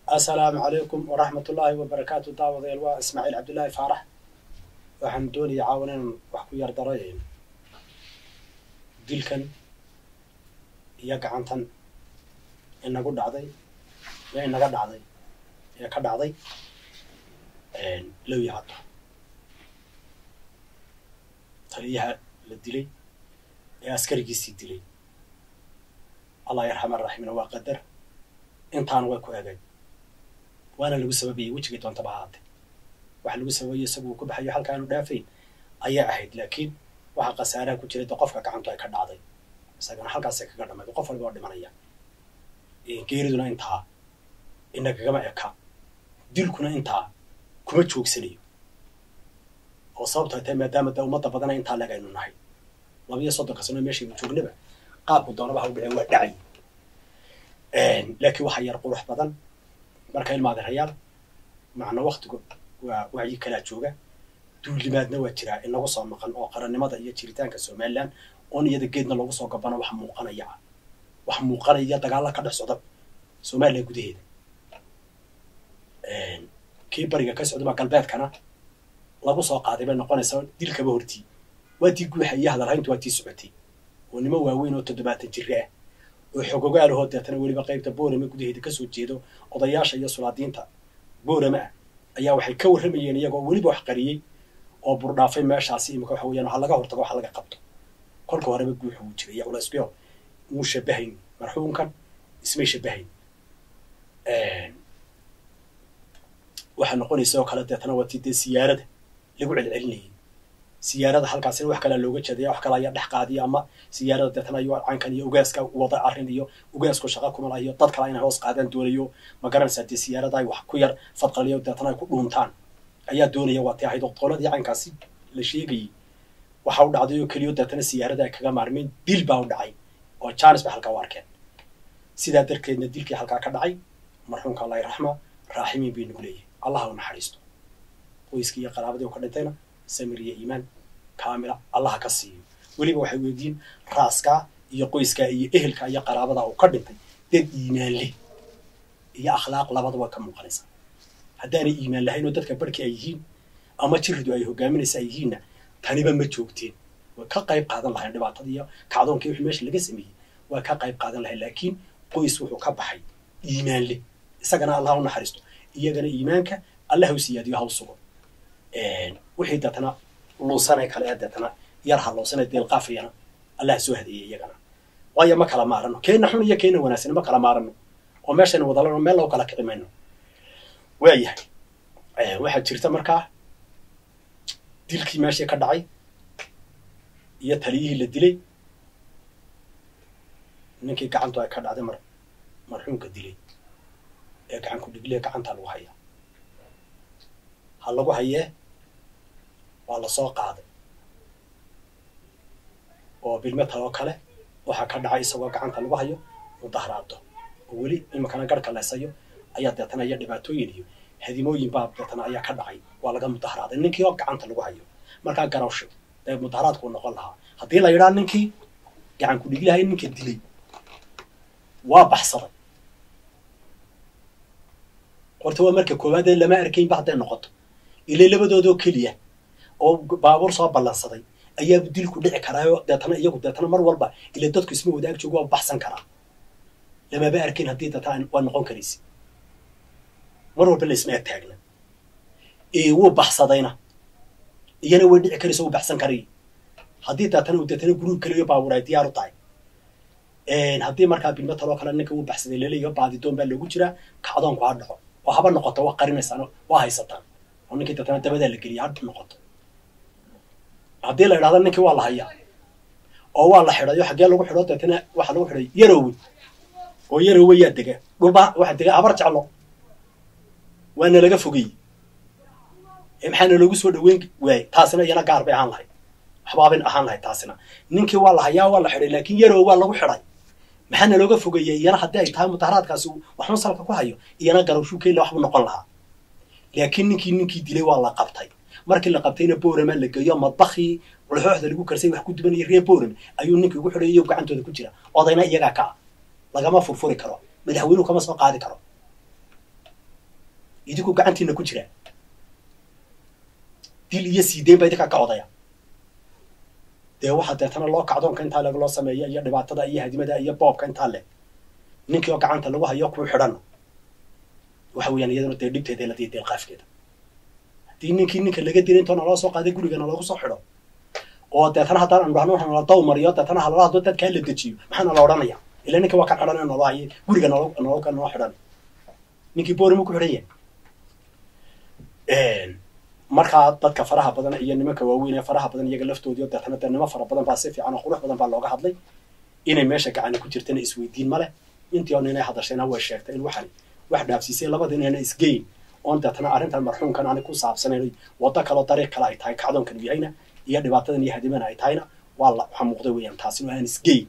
assalaamu calaykum waraxmat ullaahi wabarakaatu daawadayaal waa ismaaciil cabdullaahi faarax waxaan doonaya caawan inaan wax ku yar daro dilkan iyo gacantan inagu dhacday ee inaga dhacday ee ka dhacday low yahado taliyaha la dilay ee askarigiisii dilay allah yarxama raximina waa qadar intaana way ku egay waana lagu sababayay wejigii doontaba ahaatee waxa lagu sababayay isagu uu ku baxayo halka aanu dhaafayn ayaa ahayd laakiin waxa khasaaraha ku jiray de qofka gacantu ay ka dhacday isagana halkaasay kaga dhamay qof waliba oo dhimanaya geeriduna intaa inagagama eka dilkuna intaa kuma joogsanayo oo sababto ay tahay maadaama de ummadda badana intaa leg aynu nahay labiyo soddonka sano meeshaynu joognaba qaabku doonaba ha u dhaceen waa dhacay laakiin waxaa yar qurux badan marka ilmaadirayaal macna waktigu waa wacyi kalaa jooga duulimaadna waa jiraa inagu soo maqan oo qarannimada iyo jiritaanka somalilan oon iyada geedna lagu soo gabano wax muuqanaya ah wax muuqanaya dagaalla ka dhex socda somalilan gudaheeda kii bariga ka socdaba galbeedkana lagu soo qaaday bay noqonaysaa dilkaba hortii waa tii guuxa iyo hadalhayntu waa tii socotay oo nimo waaweyn oo toddobaatan jire ah oo xogogaalahoo deetana weliba qaybta boorame gudaheeda kasoo jeedo odayaasha iyo sulaadiinta boorame ah ayaa waxay ka warramayeen iyagoo weliba wax qariyey oo burdhaafay meeshaasi imika waxa weyaan waxa laga hortago waxa laga qabto kolka horeba guuxa wuu jiray iyo culayskuyo muu shabahayn marxuumkan ismay shabahayn waxaa noqonaysa oo kale deetana waa tii dee siyaarada lagu celcelinayay siyaarada halkaasina wax kalea looga jeedaya wax kale ayaa dhex qaadiya ama siyaarada deetana iyo caynkan iyo ugaaska wada arrin iyo ugaasku shaqa kuma lahiyo dad kale inay hoos qaadaan doonayo ma garanaysaa dee siyaarada ay wax ku yar fadqaliyo deetana ay ku dhuuntaan ayaa doonaya waa tii ahayd oo qoladii caynkaasi la sheegayay waxa u dhacday oo keliyo deetana siyaarada ay kaga maarmeen dil baa u dhacay oo jaanis bay halkaa u arkeen sidaa darteedna dilkii halkaa ka dhacay marxuumka allahi raxma raaximiin bay nagu leeyahay allah u naxariisto qoyskii iyo qaraabadii oo ka dhintayna samir iyo iimaan kaamila allaha ka siiyo weliba waxay weydiin raaskaa iyo qoyskaa iyo ehelka iyo qaraabada uu ka dhintay dad iimaan leh iyo akhlaaq labadaba ka muuqanaysa haddaanay iimaan lahayn oo dadka barhkii ay yihiin ama jiridu ay hogaaminaysa ay yihiinna taniba ma joogteen way ka qayb qaadan lahayn dhibaatada iyo kacdoonkii wixii meesha laga sameeyey way ka qayb qaadan lahayn laakiin qoys wuxuu ka baxay iimaan leh isagana allah u naxariisto iyagana iimaanka allah u siyaadiyo haw sugo wixii deetana luusanay kale ee deetana yar halloosana deelqaafayana allah soo hadeeyey iyagana waayo ma kala maarano keena xun iyo keena wanaagsan ma kala maarano oo meeshaynu wadalano meel lagu kala kici mayno waayahay waxaa jirta markaa dilkii meeshii ka dhacay iyo taliyihii la dilay ninkii gacantu ay ka dhacday mar marxuumka dilay ee gacan ku dhigle gacantaa lagu hayaa ha lagu hayee waa lasoo qaaday oo bilmetal oo kale waxaa ka dhacay isagoo gacanta lagu hayo mudaharaado oo weli iminkana garhka leesayo ayaa deetana iyo dhibaatooyin iyo hadimooyin baa deetana ayaa ka dhacay waa laga mudaharaaday ninkii oo gacanta lagu hayo markaa garawsho dee mudaharaadkuu noqon lahaa haddii la yidhaha ninkii gacan ku dhiglahay ninka dilay waa baxsaday horta waa marka koowaad ee lama arkaynba hadday noqoto ilay labadoodoo keliya oo baabuur soo ballansaday ayaaba dilku dhici karaayo deetana iyagu deetana mar walba ila dadku isma wadaag joogo waa baxsan karaa lamaba arkayn haddii deetana waa noqon karaysa mar walba laisma ag taagna wuu baxsadayna iyana way dhici karaysa wuu baxsan karay haddii deetana uu deetana guruub keliyo baabuur ay diyaar u tahay haddii markaa bilmetal oo kale ninka wuu baxsaday laleeyaho baadidoon baa loogu jiraa kacdoonku ha dhaco oo haba noqoto waa qarinaysaan waa haysataan oo ninkii deetana dabadaa la geliya ha noqoto haddii la idhahdo ninkii waa la hayaa oo waa la xidhayo xaggee lagu xidho deetana waxaa lagu xidhay yarowe oo yarowe yaa dega dhulba waxaa dega habar jeclo waana laga fogeyey maxaana loogu soo dhaweyn waayey taasina iyana gaar bay ahaan lahayd waxbaabin ahaan lahayd taasina ninkii waa la hayaa waa la xidhay laakiin yarowe waa lagu xidhay maxaana looga fogeeyey iyana haddii ay tahay mudaharaadkaasi waxun salka ku hayo iyana garowshuu keela waxbuu noqon lahaa laakiin ninkii ninkii dilay waa la qabtay markii la qabtayna boorama la geeyo madbakii laxooxda lagu karsay wax ku dubanaya reer boorame ayuu ninkii ugu xidhay iyo gacantooda ku jira odayna iyagaa ka ah lagama furfuri karo madaxweynuhu kama soo qaadi karo idinku gacantiina ku jira dil iyo siideyn baa idinkaa ka odaya dee waxaa deetana loo kacdoonka intaa leg loo sameeya iyo dhibaatada iyo hadimada iyo boobka intaa leg ninkii oo gacanta lagu hayo kuu xidhan waxa weeyaan iyaduna dee dhibteeda la diya deelqaafkeeda haddii ninkii ninka laga dilay intoo naloo soo qaaday gurigana loogu soo xidho oo deetana haddaan aan dhahno nala daw mariyo deetana halala haddo dadkaa la dejiyo maxaa nala odhanaya ila ninka waa kan xidhan naloo haye guriga nalo nalo ka noo xidhan ninkii boorimu ku xidhan yahay markaa dadka faraha badan iyo nimanka waaweyn ee faraha badan iyaga laftoodii oo deetana dee nimo fara badan baa si fiican oo qurux badan baa looga hadlay inay meesha gacani ku jirtana isweydiin ma leh intii oo inay hadashayna way sheegtay in waxani wax dhaafsiisay labada inayna isgeyn oon deetana arrintan marxuumkan ani ku saabsanayn waddo kaloo dariiq kale ay tahay kacdoonkan yahayna iyo dhibaatadan iyo hadimana ay tahayna waa la waxaa muuqda weeyaan taasina aan isgeyn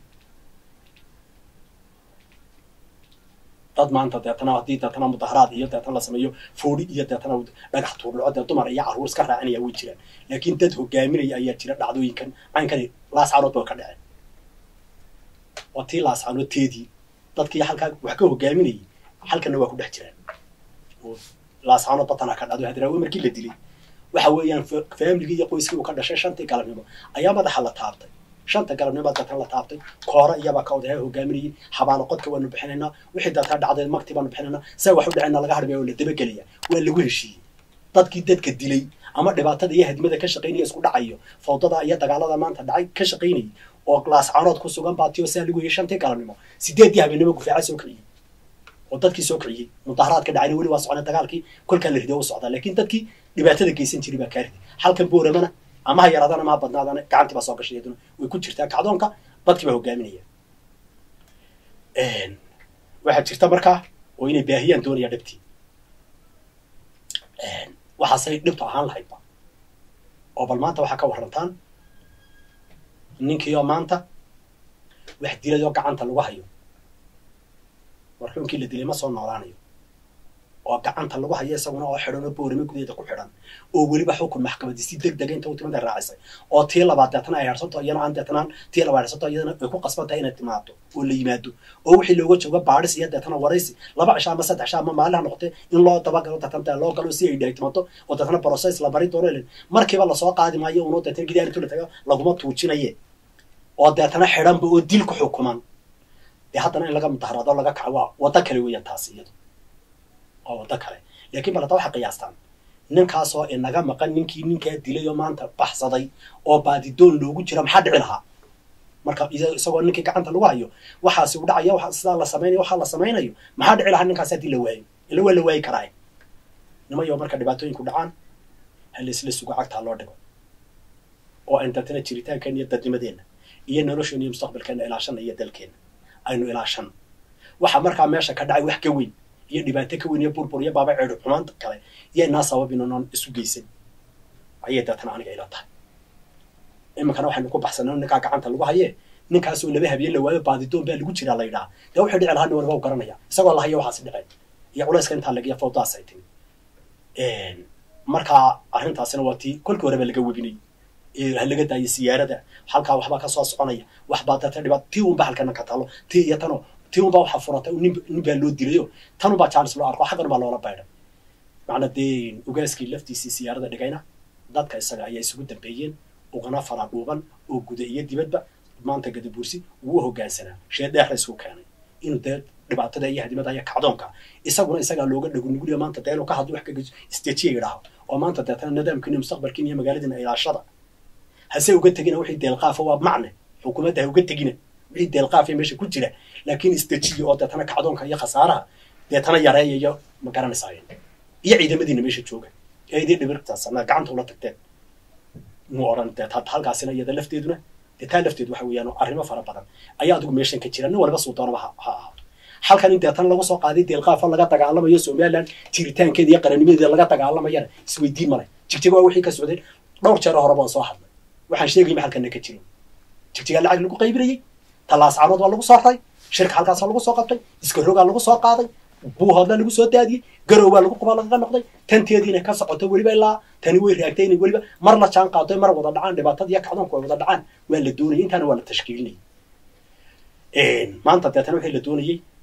dad maanta deetana haddii deetana mudaharaad iyo deetana la sameeyo foodhi iyo deetana dhagax tuurdhaco dee dumar iyo carruur iska raacinaya way jiraan laakiin dad hogaaminaya ayaa jira dhacdooyinkan caynkani laascaanood ba ka dhaceen waa tii laascaanoodteedii dadkii halkaa wax ka hogaaminayay halkanna waa ku dhex jiraan laascaanood batanaa ka dhacdo hadraawe markii la dilay waxa weeyaan faamligii iyo qoyskii uu ka dhashay shantii galabnimo ayaa madaxa la taabtay shanta galabnimo deetana la taabtay koora iyabaa ka odayaa hogaaminayay xabaalo qodka waanu bixinaynaa wixii deetana dhacday magti baanu bixinaynaa saa wax u dhacayna laga hadhmaya oo la dabagelaya waa lagu heshiiyey dadkii dadka dilay ama dhibaatada iyo hadimada ka shaqaynaya isku dhacayo fawdada iyo dagaalada maanta dhacay ka shaqaynayay oo laascaanood ku sugan baa tiyo saa lagu heyay shantii galabnimo sideeddii habeenimo gufaaca soo kiciyey oo dadkii soo kiciyey mudaharaadka dhacayna weli waa socona dagaalkii kolkaa la riday u socdaa laakiin dadkii dhibaatada geysan jiray baa kaa riday halkan booramana ama ha yaraadana ama ha badnaadana gacantii baa soo gashay iyaduna way ku jirtaa kacdoonka dadkii baa hogaaminaya waxaa jirta markaa oo inay baahiyaan doonaya dhibtii waxaasay dhibtu ahaan lahaydba oo bal maanta waxaa ka warrantaan ninkii oo maanta wax dilay oo gacanta lagu hayo marxuumkii la dilay ma soo noolaanayo oo gacanta lagu hayo isaguna oo xidhan oo boorame gudeeda ku xidhan oo weliba xukun maxkamadii si deg dega inta u timada raacisay oo tii labaad deetana ay harsanto iyana aan deetanaan tii labaad harsanto iyadana ay ku qasban tahay inay timaado oo la yimaado oo wixii looga jooga baadhis iyo deetana waraysi laba cisho ama saddex cisho ama maalin ha noqotee in loo dabagalo deetana loo galo si ay dhahay timaado oo deetana process la bari doono ilin markiiba lasoo qaadi maayo unoo deetana gidaar intuu la tago laguma tuujinaye oo deetana xidhanba oo dil ku xukuman dee haddana in laga mudaharaado laga kaco waa waddo kale weeyaan taasi iyadu waa waddo kale laakiin bal hadda waxaa qiyaastaan ninkaasoo inaga maqan ninkii ninkaa dilay oo maanta baxsaday oo baadidoon loogu jira maxaa dhici lahaa marka isagoo ninkii gacanta lagu hayo waxaasi u dhacaya wa sidaa la samaynayo waxaa la samaynayo maxaa dhici lahaa ninkaas haddii la waayo ila waa la waayi karaa nimayo marka dhibaatooyinku dhacaan ha laisla sugo cagtaa loo dhigo oo aan dadna jiritaankeena iyo dadnimadeenna iyo nolosheena iyo mustaqbalkeena ilaashana iyo dalkeena aynu ilaashano waxa markaa meesha ka dhacay wax ka weyn iyo dhibaato ka weyn iyo burbur iyo baaba ceedho xumaanta kale iyo inaa sababin oonaan isu geysan ayay deetana aniga ila tahay iminkana waxaynu ku baxsanay ninkaa gacanta lagu haye ninkaasoo laba habeen la waayo baadidoon baa lagu jiraa la yidhaha dee wuxuu dhici lahaa nin waliba u garanaya isagoo la hayo waxaasi dhiceen iyo culayska intaa lagiya fawdaas ay timi markaa arrintaasina waa tii kolkii horeba laga webinay ha laga daayo siyaarada halkaa waxbaa kasoo soconaya waxbaa deeta dhibaat tii unba halkana ka talo tii iyo tano tii unbaa waxaa furatay nin nin baa loo dilayo tan unbaa jaalis loo arko xaggan baa loola baydhay macna dee ogaaskii laftiisii siyaarada dhigayna dadka isaga ayaa isugu dambeeyeen ugana fara dhuuban oo guda iyo dibadba maanta gadabuursi wuu hogaansanaa shee dheexda isku keenay inuu dee dhibaatada iyo hadimada iyo kacdoonka isaguna isagaa looga dhagunuguliyo maanta dee inuu ka hadlo wax ka geyso istejiya yidhaaho oo maanta deetana nidaamkiin iyo mustaqbalkiin iyo magaaladiina ilaashada hase uga tegina wixii deelqaafa waa macne xukuumadda ha uga tegina wixii deelqaafa meesha ku jira laakiin istejiya oo deetana kacdoonka iyo khasaaraha deetana yareeya iyo ma garanaysaayeen iyo ciidamadiina meesha jooga ee idii dhibirtaasana gacanta ula tagteen mu odhan dee halkaasina iyada lafteeduna dee taa lafteedu waxa weeyaan arrimo fara badan ayaa adigu meeshan ka jira nin waliba suu doonaba ha ha ahaato halkan in deetan lagu soo qaaday deelqaafa laga dagaalamayo somaliland jiritaankeeda iyo qarannimadeeda laga dagaalamayana isweydiin male jigjiga waa wixii ka socday dhowr jeero horeba aan soo hadlay waxaan sheegayma halkana ka jiro jigjigaa lacag lagu qaybinayey tallaas caanood waa lagu soo raray shirka halkaasa lagu soo qabtay iska rogaa lagu soo qaaday buuhoodla lagu soo daadiyey garow baa lagu quba lagaga noqday tanteediina ka socoto weliba ilaa tani way raagtay inay weliba mar la jaan qaado mar wada dhacaan dhibaatada iyo kacdoonku ay wada dhacaan waa la doonayay intaana waa la tashkiilinayay maanta deetana wixii la doonayey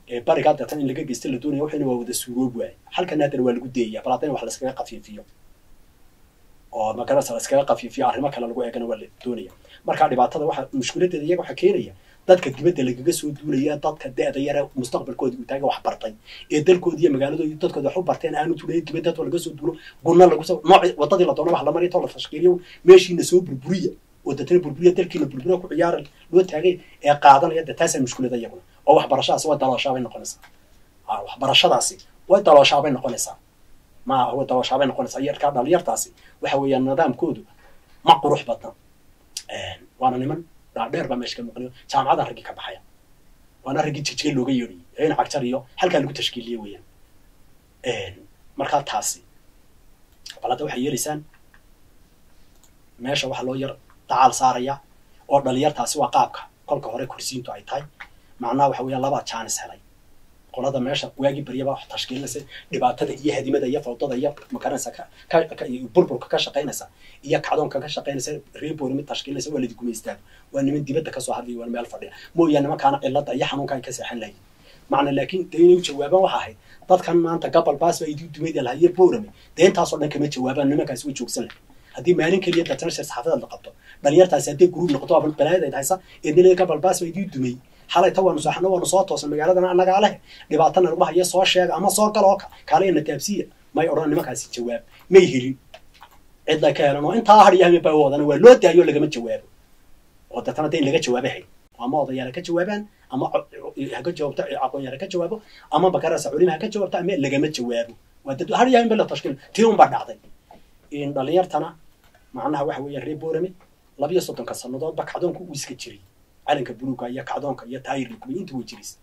ee barigaa deetan in laga geysta la doonaya waxayna waa wada suuroob waaye halkana haddana waa lagu deeyaa bal haddana wax laskaga qafiifiyo oo magarasa laskaga qafiifiyo arrimo kale lagu eegana waa la doonaya marka dhibaatada waxa mushkiladeeda iyaga waxaa keenaya dadka dibadda lagaga soo duulaya dadka da-da yare mustaqbalkooda uu taaga wax bartay ee dalkooda iyo magaaladooda dadkooda wax u barteen aanu tulaya dibadda dadka laga soo duulo gunna lagu soo nooc wadadii la doona wax la mariyo too la tashkiiliyo meeshiina soo burburiya oo dadna burburiya dalkiina burburiya ku ciyaara loo taagay ee qaadanaya de taasaa mushkilada iyaguna oo waxbarashadaasi way dalooshaabay noqonaysaa waxbarashadaasi way dalooshaabay noqonaysaa ma way dalooshaabay noqonaysaa yarkaa dhalinyartaasi waxa weeyaan nidaamkoodu ma qurux badna waana niman dhaadheer baa meesha ka muuqanayo jaamacada raggii ka baxaya waana raggii jigjiga looga yeedhayay eena cagjar iyo halkaa lagu tashkiiliye weeyaan markaa taasi bal hadda waxay yeelaysaan meesha waxaa loo yar dacaal saaraya oo dhalinyartaasi waa qaabka kolka hore kursiintu ay tahay macnaha waxa weeyaan labaa jaanis helay qolada meesha waagii baryaba wax tashkiilinaysa dhibaatada iyo hadimada iyo fawdada iyo makaranaysa burburka ka shaqaynaysa iyo kacdoonka ka shaqaynaysa reebori mid tashkiilinaysa waa ladi gumaystaan waa niman dibadda kasoo hadlaya waa meel fadhiya mooyaane nimankaana cilada iyo xanuunka ay ka seexan lahayn macna laakiin dee inay u jawaabaan waxa ahayd dadkan maanta gabal baas baa idii dumayda lahaa iyo boorame dee intaasoo dhan kama jawaabaan nimankaasi way joogsan lahay haddii maalin keliya dadna shir saxaafada la qabto dhalinyartaasi haddii gruub noqoto aba balaayad haysa eednilada gabal baas baa idii dumay xalayta waanu saaxno waanu soo toosan magaaladana annagaa leh dhibaatana lagu haya soo sheega ama soo galoo kaalaya nataabsiya may odhan nimankaasi jawaab may helin cidla ka helan oo intaa hadhiya hame baa wadana waa loo daayo lagama jawaabo oo deetana dee in laga jawaaba hay ama odayaal ha ka jawaabaan ama haka jawaabto aqoonyaal ha ka jawaabo ama bakarasa culima ha ka jawaabto ama lagama jawaabo waa dad hadhiya hame la tashkiil tii un baa dhacday in dhalinyartana macnaha waxa weeya reer boorame labiyo soddonka sannadoodba kacdoonku uu iska jiray calanka buluuga iyo kacdoonka iyo taayirka kubi inta way jiris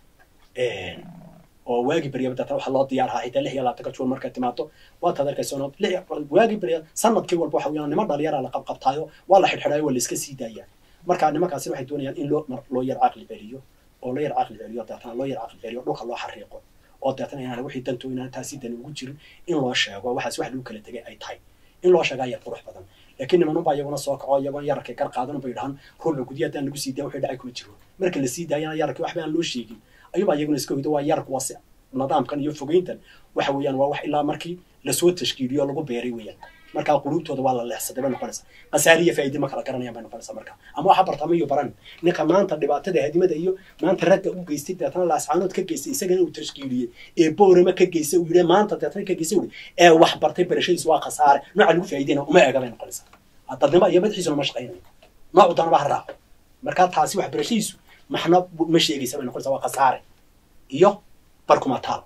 oo waagi baryaba datan waxaa loo diyaar ahaa xitaa lix iyo labaatanka juun markay timaado waad had arkaysoon waagi barya sanadkii walba waxa weeyaan niman dhalinyara la qabqabtaayo waa la xidhxidhaayo waa la iska sii daayaa marka nimankaasi waxay doonayaan in loo loo yar caqli celiyo oo loo yar caqli celiyo deetana loo yar caqli celiyo dhulka loo xariiqo oo deetana inaan wixii danto inaan taasi dani ugu jirin in loo sheego waxaas wax lagu kala tegay ay tahay in loo sheegaa yar qurux badan laakiin nimanunbaa iyaguna soo kaco iyagoon yararkay gar qaadan bay dhahan ruuxa gudya haddaan lagu sii daaya waxay dhacay kuma jiro marka la sii daayana yararkii waxba aan loo sheegin ayuubaa iyaguna iska hoydo waa yararku waa si nidaamkan iyo fogeyntan waxa weeyaan waa wax ilaa markii lasoo tashkiiliyo lagu beeray weeyaan markaa quluubtooda waa la leexsaday bay noqonaysa khasaari iyo faa'iide ma kala garanayaan bay noqonaysa marka ama waxa bartama iyo baran ninka maanta dhibaatada hadimada iyo maanta ragga u geystay deetana laascaanood ka geystay isagana uu tashkiiliyey ee boorama ka geystay uu yidhi maanta deetana ka geystay uu ee wax bartay barashadiisu waa khasaare nooca lagu faa'iideyna uma eega bay noqonaysaa dadnimo iyo madaxiisuna ma shaqaynayo noocu danaba ha raaco markaa taasi wax barashadiisu maxna ma sheegaysa bay noqonaysaa waa khasaare iyo barkumataal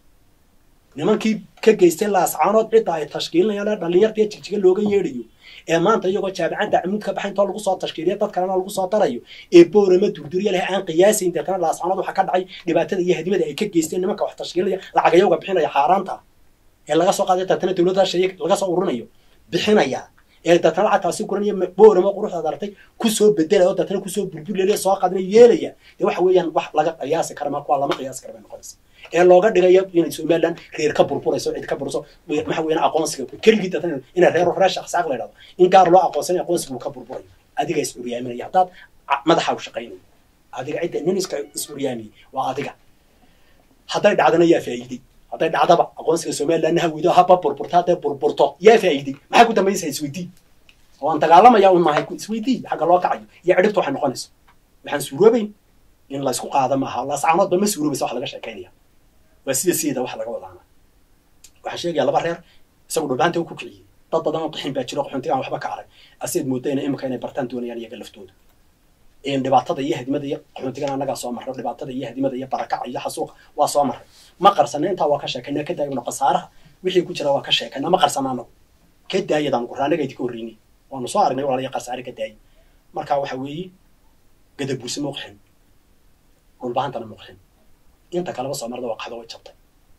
nimankii ka geystay laascaanood cidda ay tashkiilinayaan dhalinyarta jigjiga looga yeedhayo ee maanta iyagoo jaamicadda camuud ka baxay intoo lagu soo tashkiiliya dad kalena lagu soo darayo ee boorama durduriya leh aan qiyaasayn deetana laascaanood waxaa ka dhacay dhibaatada iyo hadimada ay ka geysteen nimanka wax tashkiilinaya lacagayowga bixinaya xaaraanta ee laga soo qaaday deetana dowladda shaya laga soo ururinayo bixinaya ee deetana lacagtaasi kuranaya boorama quruxdaad aragtay kusoo bedelaya oo deetana kusoo burburlelaya soo qaadinaya yeelaya dee waxa weeyaan wax laga qiyaasi kara ma kuwa lama qiyaasi kara bay noqonaysa ee looga dhigayo inay somaliland reer ka burburayso cid ka burso waxa weeyaan aqoonsiga keligii deetana inay reer reer shaqsaaq la yidhahdo in gaar loo aqoonsanayo aqoonsiga uu ka burburayo adiga is curyaaminaya haddaad madaxa u shaqaynayo adiga cidda nin iska is curyaamiyey waa adiga hadday dhacdana yaa faa'iiday hadday dhacdaba aqoonsiga somalilandna hawido haba burburto hadday burburto yaa faa'iiday maxay ku dambaysaa isweydii waan dagaalamaya un mahay isweydii xagga loo kacayo iyo cidhibta waxay noqonayso waxaan suuroobayn in laysku qaada maaha laascaanoodba ma suuroobaysa wax laga sheekaynaya waa sida sideeda wax laga wadaana waxaan sheegaya laba reer isagu dhulbaanta ku kiciyey dad badan oo qixin baa jiro qaxoontiga aan waxba ka arag aseed moodayna imika inay bartaan doonayaan iyaga laftooda dhibaatada iyo hadimada iyo qaxoontigana annagaa soo marray dhibaatada iyo hadimada iyo barakaca iyo xasuuqa waa soo marray ma qarsana intaa waa ka sheekayna ka daayano khasaaraha wixii ku jira waa ka sheekayna ma qarsana anagu ka daayadaan qura annaga idinka horreynay waanu soo aragnay walaalayo qarsaare ka daayay marka waxa weeye gadabuurse muuqxin dhulbahantana muuqxin inta kaleba soo marda waa qaxdo way jabtay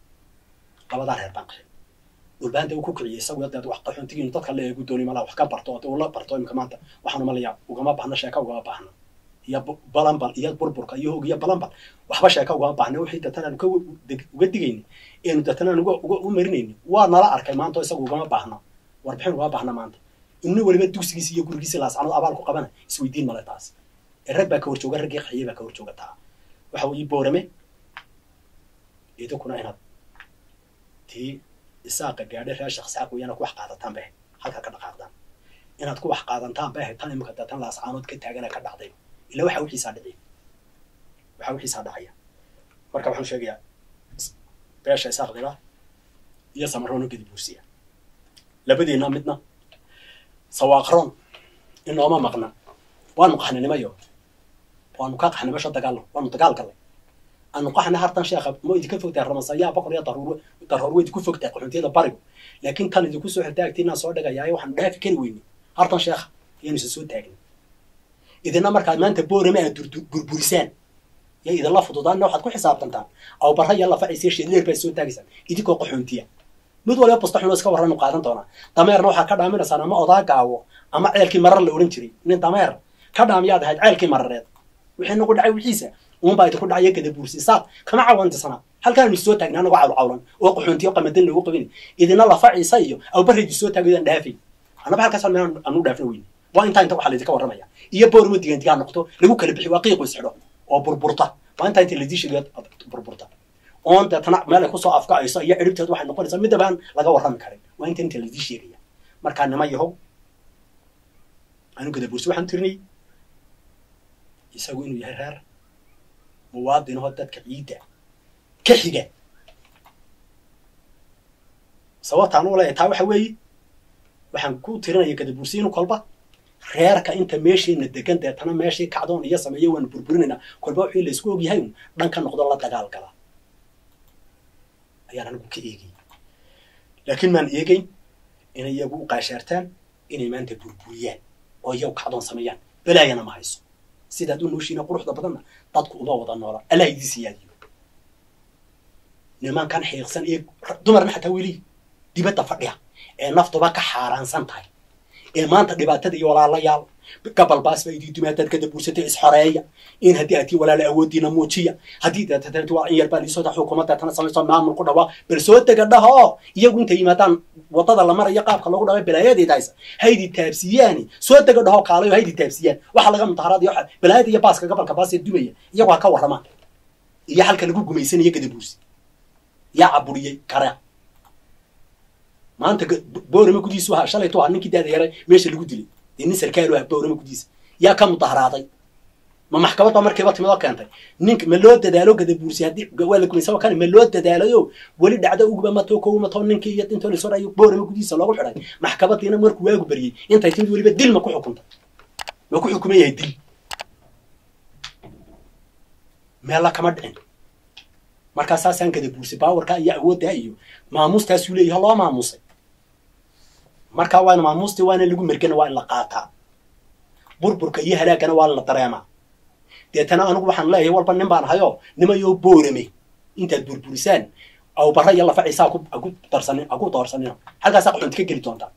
labadaa reer baan qaxin dhulbahanta uu ku kiciyey isagu daad wax qaxoontigiinu dadka la eegu dooni malaa wax ka barto oo ula barto imika maanta waxaanu malaya ugama baahna sheeka ugama baahna iyo balambal iyo burburka iyo hog iyo balambal waxba sheeka ugama baahna wixii datan aanu ka uga digayni eenu datan aan uga uga u marinayni waa nala arkay maanta isagu ugama baahna warbixin ugama baahna maanta inu weliba dugsigiisi iyo gurigiisi laascanood abaal ku qabana isweydiin male taas rag baa ka horjooga raggii qaxiyey baa ka horjooga taa waxa weeye boorame idinkuna inaad tii isaaqa gaadhay reer shaqsaaq weeyana ku wax qaadataan bay ahayd halkaa ka dhaqaaqdaan inaad ku wax qaadantaan bay ahayd tan imika dee tan laascaanood ka taagana ka dhacday ila waxa wixiisaa dhiciy waxa wixiisaa dhacaya marka waxaan sheegayaa beesha isaaq dila iyo samaroon gedi buursiya labadiina midna sawaaqroon inooma maqna waanu qaxninimayo waanu kaa qaxnay meesha dagaalno waanu dagaal gallay aanu qaxna hartan sheekha ma idinka fogtahay ramasayaa boqor iyo daruur daruur way idinku fogtahay qaxuntiyada barigu laakiin tan idinku soo xirtay agtiinaan soo dhigayaayo waxaanu dhaafi kari weyni hartan sheekha ayaanu isa soo taagin idina markaad maanta boorama aad burburisaan iyo idinla fududaanna waxaad ku xisaabtantaan aw barra iyo lafaciisiyo shedleer baad soo taagaysaan idinkoo qaxoontiya mid waliba busta xunoo iska warranu qaadan doonaa dameerna waxaad ka dhaaminaysaan ama odaa gaawo ama ceelkii marar la odhan jiray nin dameer ka dhaamiyaad ahayd ceelkii marareed wixii nagu dhacay wixiisa uunbaa idinku dhacaya gada buursi saaq kama cawantisana halkaanu soo taagnay anagoo cawlcawlan oo qaxoontiyo qamadan lagu qabin idina lafaciisa iyo awbarreedu soo taagaydaan dhaafay annaba halkaasaan meel anu dhaafna weyne waa intaa inta waxaa laydinka warramaya iyo boorma digandigaa noqto lagu kala bixi waa qiiqu isxidho oo burburta waa intaa inta laydii sheegay burburta oon deetana meel ay kusoo afkacayso iyo ciribteed waxay noqonaysaa midabaan laga warrami karin waa inta inta laydii sheegaya markaa nima yahow anu gadabuursi waxaan tirinay isagu inuu yahay reer muwaadinahoo dadka ciidda ka xiga sababtaan u leeyahay taa waxa weeye waxaan ku tirinaya gadabuursi inu kolba reerka inta meeshiina degan deetana meeshii kacdoon iyo sameeya waanu burburinaynaa kolba wixii laysku ogyahay un dhan ka noqdo la dagaal gala ayaan anigu ka eegay laakiin maan eegeyn inay iyagu u qaashaartaan inay maanta burburiyaan oo iyagu kacdoon sameeyaan balaayana ma hayso sidaad u nooshiina quruxda badanna dadku uma wada noola allah idii siyaadiyo nimankan xiiqsan ee dumarna xataa weli dibadda fadhiya ee naftuba ka xaaraansan tahay ee maanta dhibaatada iyo walaalayaal gabalbaas baa idii dumaadaad kada buursatay isxoreeya in haddii aad tii walaala awoodiina muujiya haddii deetatati waa in yar baa liisoo xukuumadda tana samayso maamul ku dhawaa bal soo dega dhaho iyagu intay yimaadaan wadada la marayo qaabka lagu dhaway balaayadeed haysa haydi taabsiyaani soo dega dhaho kaalayo haydi taabsiyaan waxa laga mutaharaad iyo balaayada iyo baaska gabalka baas ee dumaya iyagu ha ka warramaan iyo halka lagu gumaysanayo gada buursi yaa caburiyey karea maanta boorama gudiisu ahaa shalaytu ahaa ninkii daada yaray meesha lagu dilay dee nin sarkaalu ahaa boorama gudiisa yaa ka mudaharaaday ma maxkamad baa markiiba timid oo keentay ninka ma loo dadaalo gada buursi haddii waa la gumaysa kane ma loo dadaalayo weli dhacdo uguba mato kow mato ninkii iyo intoo lasoo dhayo boorama gudiisa loogu xidhay maxkamadiina markuu waagu baryey intay timid weliba dil ma ku xukuntay ma ku xukuman yahay dil meella kama dhicin markaa saasaan gada buursi baawarkaa iyo awooddaa iyo maamuustaasuu leeyahay loo maamusay markaa waana maamuustii waana lagu mergana waa in la qaataa burburka iyo halaagana waa la dareemaa deetana anigu waxaan leeyahay walba nin baan ahayo nimayoo boorame intaad burburisaan aw barra iyo lafaciisa aku darsanin aku doorsanina halkaasaa qaxoonti ka geli doontaa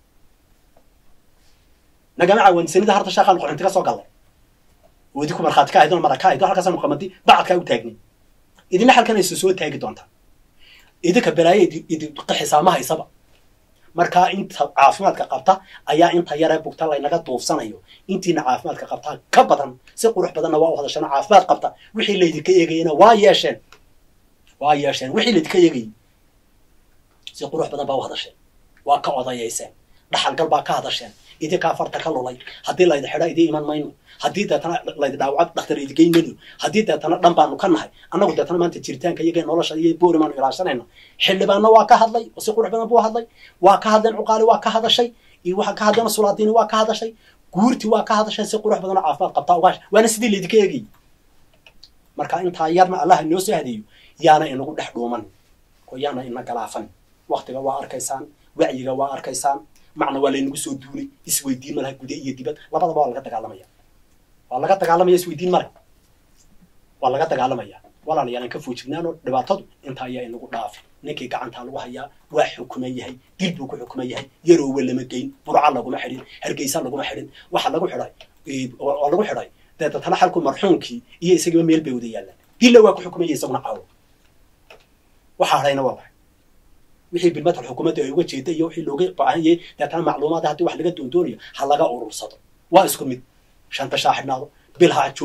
nagama caawansanida harta shaaqaanu qaxoonti ka soo gallay oo idinku markhaati ka ahaydoo mara ka ahaydoo halkaasaanu qamadi bacadkaa u taagni idina halkan aysa soo taagi doontaa idinka balaayo idinqixisaa ma haysaba markaa inta caafimaadka qabta ayaa inta yaree bugta laynaga duufsanayo intiina caafimaadka qabtaa ka badan si qurux badanna waa u hadasheen caafimaad qabta wixii laydinka eegayena waa yeesheen waa yeesheen wixii laydinka eegayay si qurux badan baa u hadasheen waa ka odayayseen dhaxalgal baa ka hadasheen idinkaa farta ka lulay haddii laydi xidha idii iman mayno haddii deetana laydi dhaawaca dhakhtar idigeyn mayno haddii deetana dhan baanu ka nahay annagu deetana maanta jiritaanka iyaga nolosha iyo boori maanu ilaashanayna xildhibaanna waa ka hadlay oo si qurux badan buu hadlay waa ka hadleen cuqaali waa ka hadashay iyo waxaa ka hadleen sulaadiini waa ka hadashay guurti waa ka hadashay si qurux badan oo caafimaad qabtaa ogaash waana sidii laydinka eegayay marka intaa yarna allah inoo soo hadeeyo yaana inagu dhex dhuuman oo yaana ina galaafan waktiga waa arkaysaan wacyiga waa arkaysaan macna waa laynagu soo duulay isweydiin malaha gude iyo dibad labadaba waa laga dagaalamaya waa laga dagaalamaya isweydiin male waa laga dagaalamaya walaalayaal aan ka foojignaano dhibaatadu inta ayaa inagu dhaafi ninkii gacantaa lagu hayaa waa xukuman yahay dil buu ku xukuman yahay yaroowa lama geyn burca laguma xidhin hargeysa laguma xidhin waxa lagu xidhay oo lagu xidhay dee datana xalku marxuumkii iyo isagiiba meel bay wada yaallaan dilla waa ku xukuman yahay isaguna caawo waxa hadhayna waa waxay wixii bilmatal xukuumadda ay uga jeeda iyo wixii looga baahan yahay deetana macluumaad haddii wax laga doondoonayo ha laga urursado waa isku mid shanta shaa xidhnaado bil ha joogo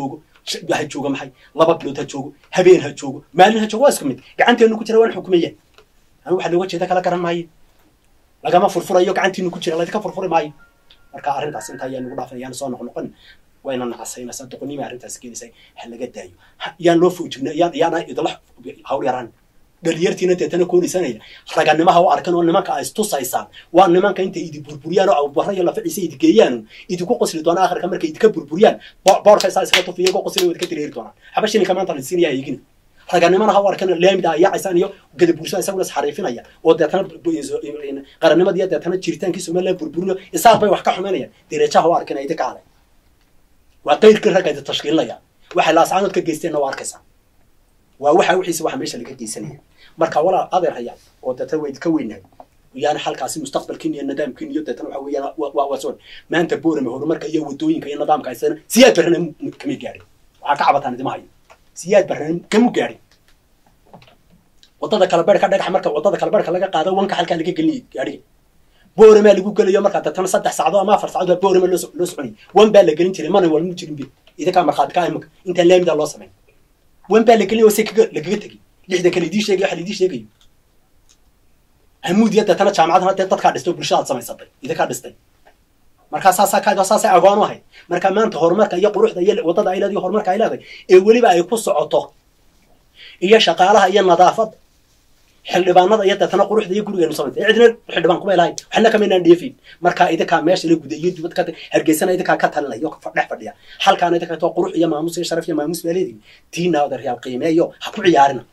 ha joogo maxay laba bilood ha joogo habeen ha joogo maalin ha joogo waa isku mid gacanteenu ku jira waan xukumaya anigu waxa looga jeeda kala garan maayo lagama furfurayo gacantiinu ku jira laydinka furfuri maayo marka arrintaas inta ayaa nagu dhaafan yaan soo noqnoqon wayna nacasaynaysaa doqonnima arrintaas keenaysa ha laga daayo yaan loo foojigna yaan yaana idla hawl yaraan dhalinyartiina deetana koonaysanaya raganimaha u arkan oo nimanka ay istusaysaan waa nimanka intay idi burburiyaan oo abubara iyo laficiisa idi geeyaan idinku qosli doonaa akhirka markay idinka burburiyaan boorka isaa iskaga tufiya go qosli idinka tireeri doonaan haba shilinka maanta lasiinaya eegina raganimana ha u arkan laamida ay yaacaysaan iyo gadabuursa isaguna isxariifinaya oo deetana qarannimada iyo deetana jiritaankii somaliland burburinayo isaaq bay wax ka xumaynayaan dereejaha u arkan idinka ale waa qayrkii ragga idi tashkiilinaya waxay laascaanood ka geysteenna waa arkaysaa waa waxa wixiisa waxa meesha laga geysanaya marka walaal adeer hayaan oo deetana waa idinka weynahay yaani halkaasi mustaqbalkiin iyo nidaamkiin iyo deetana waxa weeyaan waa waa soo maanta boorame horumarka iyo wadooyinka iyo nidaamka haysana siyaad barrana kama gaadhin waxaa ka cabataan idima hayo siyaad barrana kama gaadhin wadada kala beerka dhagax marka wadada kala beerka laga qaado wanka halkaa laga gelinayay gaadhiga booramaa lagu gelayo markaa deetana saddex saacadood ama afar saacadood baa boorama loo loo soconayay wan baa la gelin jiray mana walmu jirin be idinkaa markhaati ka imika intaan laamidaa loo samayn wan baa la gelin oo se kaga lagaga tegay lixda kale idii sheegay waxa laidii sheegayo hamuud iyo deetana jaamacadana dee dadkaa dhistay oo bulshadaad samaysatay idinkaa dhistay markaa saasaa ka saasay agoon u ahayd marka maanta horumarka iyo quruxda iyo waddada ay leedahay horumarka ay leedahay ee weliba ay ku socoto iyo shaqaalaha iyo nadaafadda xildhibaanada iyo deetana quruxda iyo gurigeenu samaysay cidna xildhibaan kuma ilahayn waxna kamaynaan dheefin marka idinkaa meesha la guday iyo dibad ka hargeysana idinkaa ka talinaya oo dhex fadhiya halkaana idinka to qurux iyo maamus iyo sharaf iyo maamus baa leedihin tiina odaryaal qiimeeyo ha ku ciyaarina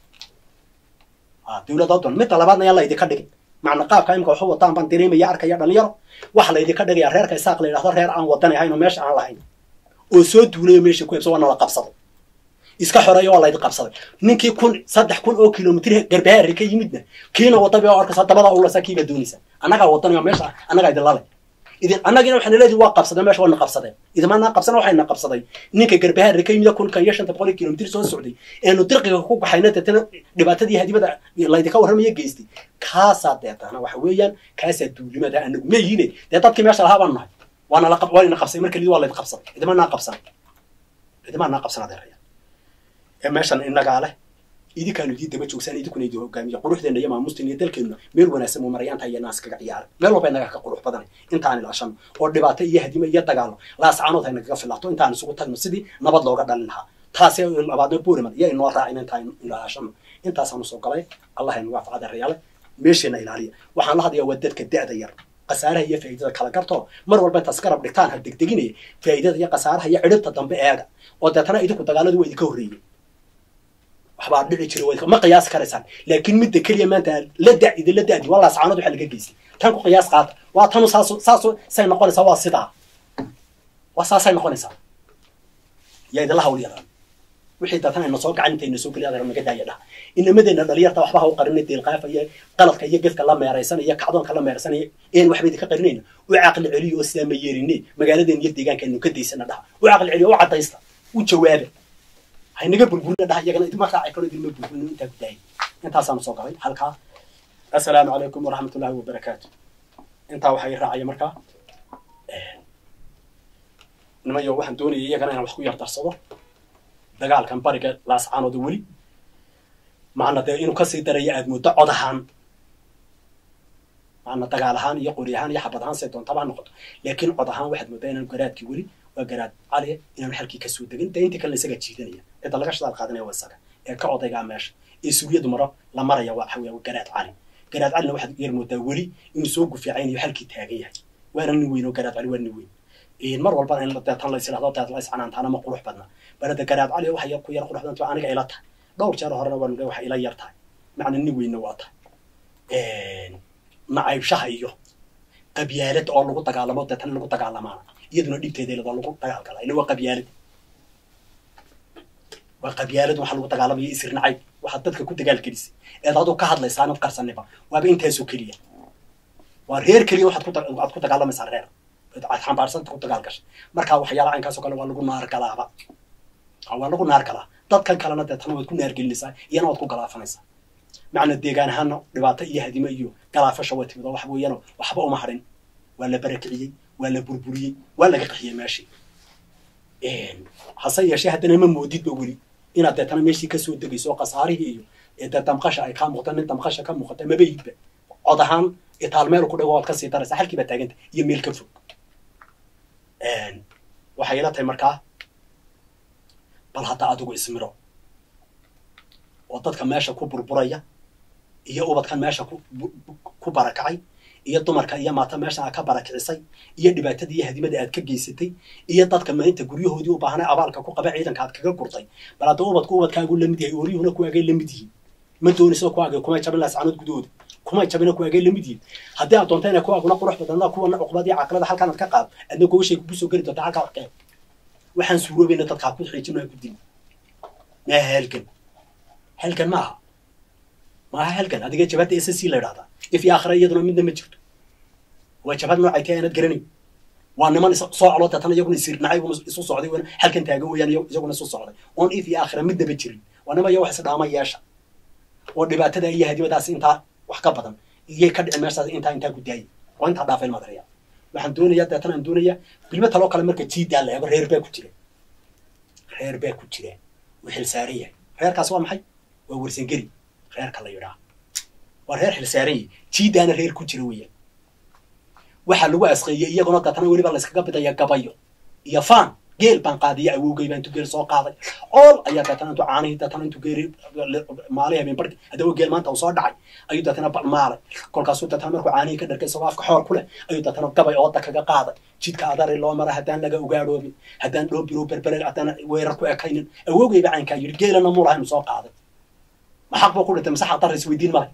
dawladoo don midda labaadna yaa laydinka dhigin macna qaabka imika waxu wataan baan dareemaya arkaya dhalinyaro waxa laydinka dhigaya reerka isaaq la yidhahdo reer aan wadan ahayn oo meesha aan lahayn oo soo duulayo meesha ku hebso waa nala qabsaday iska xoreeyo waa laydin qabsaday ninkii kun saddex kun oo kilomitr garbahaari ka yimidna kiina wadaba oo arkaysa dabada ulasa kiiba doonaysa annagaa wadanaya meesha annagaa idin lale idin annagina waxaana leedihi waa qabsadeen meesha waana qabsadeen idimaanaa qabsana waxayna qabsaday ninka garbahaari ka yimida kunkan iyo shanta boqol iyo kilomitr soo socday eenu dirqiga ku baxayna deetana dhibaatadii hadibada laydinka warramaya geystay kaasaa deetana waxa weeyaan kaasaa duulimada anagu meyiine dee dadkii meesha lahaa baan nahay waana la waana qabsaday marka lidi waa laydin qabsaday idimaanaa qabsan idimaanaa qabsan adeeraya ee meeshan innagaa leh idinkaanu idii daba joogsaan idinkuna idin hogaamiya quruxdeena iyo maamusteena iyo dalkeenuna meel wanaagsan muu maraya intaa iyo naas kaga ciyaaray meel walba inaga ka qurux badanay intaan ilaashano oo dhibaato iyo hadimo iyo dagaalo laascaanood hay nagaga filaato intaan isugu tagno sidii nabad looga dhalin lahaa taasee labaadna boorimad iyo inoo raacin intaan ilaashano intaasaanu soo galay allah aynu waafacada reyaale meesheena ilaaliya waxaan la hadlayaa waa dadka da'da yar khasaaraha iyo faa'iidada kala garto mar walba intaas garab dhigtaan ha degdeginaya faa'iidada iyo khasaaraha iyo cidhibta dambe eega oo deetana idinku dagaaladu waa idinka horreeyey waxbaa dhici jira ma qiyaasi karaysaan laakiin midda keliya maanta la da idinla da'di waa laascaanood waxa laga geystay tan ku qiyaas qaata waa tanu saasu saasu say noqonaysaa waa sidaa waa saasay noqonaysaa yaa idinla hawl yaraan wixii deetana ina soo gacan intayna soo geliya adeer naga daaya dhaha inamadeenna dhalinyarta waxba ha u qarinay deelqaafa iyo qaladka iyo gefka la meeraysanaya iyo kacdoonka la meeraysanaya een waxba idinka qarinayna u caqli celiyo oo sidaa ma yeerinay magaaladeena iyo deegaankeenu ka daysana dhaha u caqli celiyo u caddaysta u jawaaba haynaga burburina dhaha iyagana idima raaci karo idinma burburino intaa ku daayay intaasaanu soo galay halkaa assalaamu calaykum waraxmat ullahi wabarakaatu intaa waxaa ii raacaya markaa nimayo waxaan doonayay iyagana inaan wax ku yar darsado dagaalkan bariga laascaanooda weli macna dee inuu kasii daraya aad muddo cod ahaan macna dagaal ahaan iyo qori ahaan iyo xabad ahaan say doontaba ha noqoto laakiin cod ahaan waxaad moodaa inaan garaadkii weli waa garaad cali inaanu xalkii kasoo degin dee intii kalena isagaa jiidanaya cidda laga shadaal qaadanaya waa isaga ee ka odaygaa meesha ee suugiyadu maro la maraya waa waxaweye garaad cali garaad calina waxaad yar moodaa weli inuu soo gufiicaynayo xalkii taagan yahay waana nin weyn oo garaad cali waa nin weyn mar walbana in deetan lays idhahdo deet lays canaantaana ma qurux badna balada garaad cali waxa yar ku yar qurux badanta aniga ila tahay dhowr jeer horena waan waxa ila yar tahay macna nin weynna waa tahay nacaybshaha iyo qabyaalad oo lagu dagaalamo deetan lagu dagaalamaana iyaduna dhibteeda ladoo lagu dagaal galaa ila waa qabyaalad waa qabyaalad waxa lagu dagaalamaya isir nacayb waxaad dadka ku dagaal gelisay eed aduu ka hadlaysaa anad qarsaniba waaba intaasoo keliya waa reer keliya waxaad ku aad ku dagaalamaysaa reer aad xambaarsanta ku dagaal gashay markaa waxyaalaha caynkaasoo kale waa lagu naar galaaba waa lagu naar galaa dadkan kalena deetana waad ku naargelinaysaa iyana waad ku galaafanaysaa macna deegaan ahaana dhibaato iyo hadimo iyo galaafasha way timid oo wax weeyaan waxba uma hadhin waa la barakiciyey waa la burburiyey waa laga qaxiyey meeshii hase yeeshee haddana ma moodidba weli inaad deetana meeshii kasoo degayso oo khasaarihii iyo dee damqasha ay kaa muuqata nin damqasha ka muuqata maba yidba cod ahaan itaal meel ku dhago waad kasii daraysaa halkii baa taaganta iyo meel ka fog waxay ila tahay markaa bal hadda adigu ismiro oo dadka meesha ku burburaya iyo ubadkan meesha ku barakacay iyo dumarka iyo maata meeshan aad ka barakicisay iyo dhibaatada iyo hadimada aad ka geysatay iyo dadka maalinta guryahoodii u baahnay abaalka ku qaba ciidanka aad kaga gurtay bal hadda ubadku ubadkaagu lamid yahay oryuhuna kuwaagay lamid yihiin ma doonayso kuwaagay kumay jabin laascanood gudahooda kumay jabina kuwaagay lamid yihiin haddii aad doonta inay kuwaaguna qurux badana kuwana cuqbad iyo caqlada halkaan aad ka qaado adna gogashay kugu soo geli doonta halkaa waxkee waxaan suuroobayna dadkaa ku xiijin aa ku dil maaha halgan halgan maaha maaha halgan adiga jabhadda s c la idhahdaa if iyo aakhira iyaduna midna ma jirto waa jabhad noocay tahay aanad garanayn waa niman soo colo deetana iyaguna isirnacay isu socday wana halkan taagan weeyaan iyaguna isu socday oon if iyo aakhira midnaba jirin waa nima iyo wax isdhaama yeesha oo dhibaatada iyo hadimadaas intaa wax ka badan iyay ka dhici meeshaas intaa intaa ku daayay oo intaa dhaafay madaraya waxaan doonayaa deetana aan doonayaa bilmo taloo kale marka jiidaa la eego reer baa ku jira reer baa ku jira uu xilsaaran yahay reerkaas waa maxay waa warsangeri reerka la yidhaah waa reer xilsaaran yahay jiidaana reer ku jira weeyaan waxaa lagu asqeeyey iyaguna deetana weliba layskaga bidaya gabayo iyo faan geel baan qaadiya awowgay baa intuu geel soo qaaday ool ayaa deetana intuu caanihii deetana intuu geeri maalay habeen barki haddaba geel maanta uu soo dhacay ayuu deetana balmaalay kolkaasuu deetana markuu caanihii ka dharkay isagoo afka xoor ku leh ayuu deetana gabay ooda kaga qaaday jidka adari loo mara haddaan laga ogaadhoobin haddaan dhoobiro berbere haddaan weerar ku ekaynin awowgayba caynkaa yidhi geelana muu lahayn soo qaaday maxaq buu ku dhintay masaxa dar isweydiin male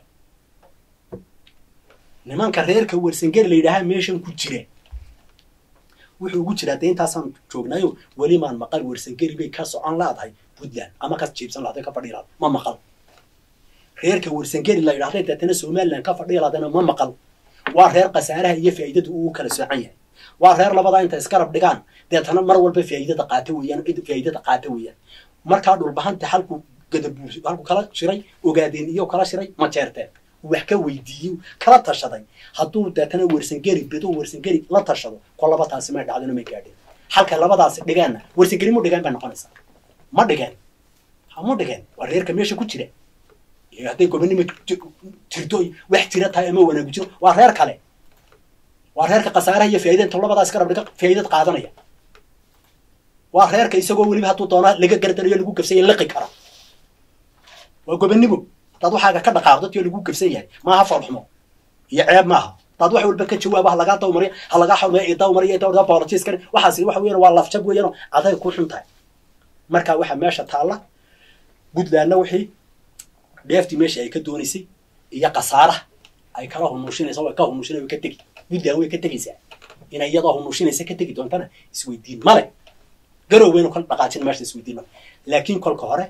nimanka reerka wersangeri la yidhaahaa meeshan ku jira wuxuu ugu jiraa dee intaasaan joognayo welimaan maqal wersangeri bay ka socon laadahay puntland ama ka jiibsan lahday ka fadhiyi lahda ma maqal reerka wersangeri la yidhahday deetana somaliland ka fadhiyi lahdayna ma maqal waa reer khasaaraha iyo faa'iidada uu kala soocan yahay waa reer labadaa inta iskarab dhigaan deetana mar walba faa'iidada qaata weeyaan cid faa'iidada qaata weeyaan markaa dhulbahanta halku gadabuus halku kala shiray ogaadeen iyo kala shiray ma jeerteen wax ka weydiiyo kala tashaday hadduu deetana wersangeri bido wersangeri la tashado ko laba taasi may dhacdino may gaadheen halka labadaasi dhigaanna wersangeri mu dhigaan bay noqonaysaa ma dhigeen ma dhigeen waa reerka meesha ku jira hadday gobonimo jirto wax jira tahay ama wanaagu jiro waa reer kale waa reerka khasaaraha iyo faa'ida inta labadaas garab dhiga faa'idad qaadanaya waa reerka isagoo weliba hadduu doonaa laga gardanayo lagu gafsanya liqi kara waa gobonimo hadaad waxaaga ka dhaqaaqdo tiyo lagu gafsan yahay maaha foolxumo iyo ceeb maaha hadaad wax walba ka jawaabo ha lagaa dawmariyo ha lagaa xawmaya i dawmariyo dawda politiskani waxaas waxa weeyaan waa lafjab weeyaanoo aday ku xun tahay marka waxa meesha taalla puntlandna wixii dheeftii meesha ay ka doonaysay iyo khasaaraha ay kala hunuushinaysa way ka hunuushinay way ka tegi puntland way ka tegaysaa inay iyadoo hunuushinaysa ka tegi doontana isweydiin male garoweynu kala dhaqaajin meesha isweydiin male laakiin kolka hore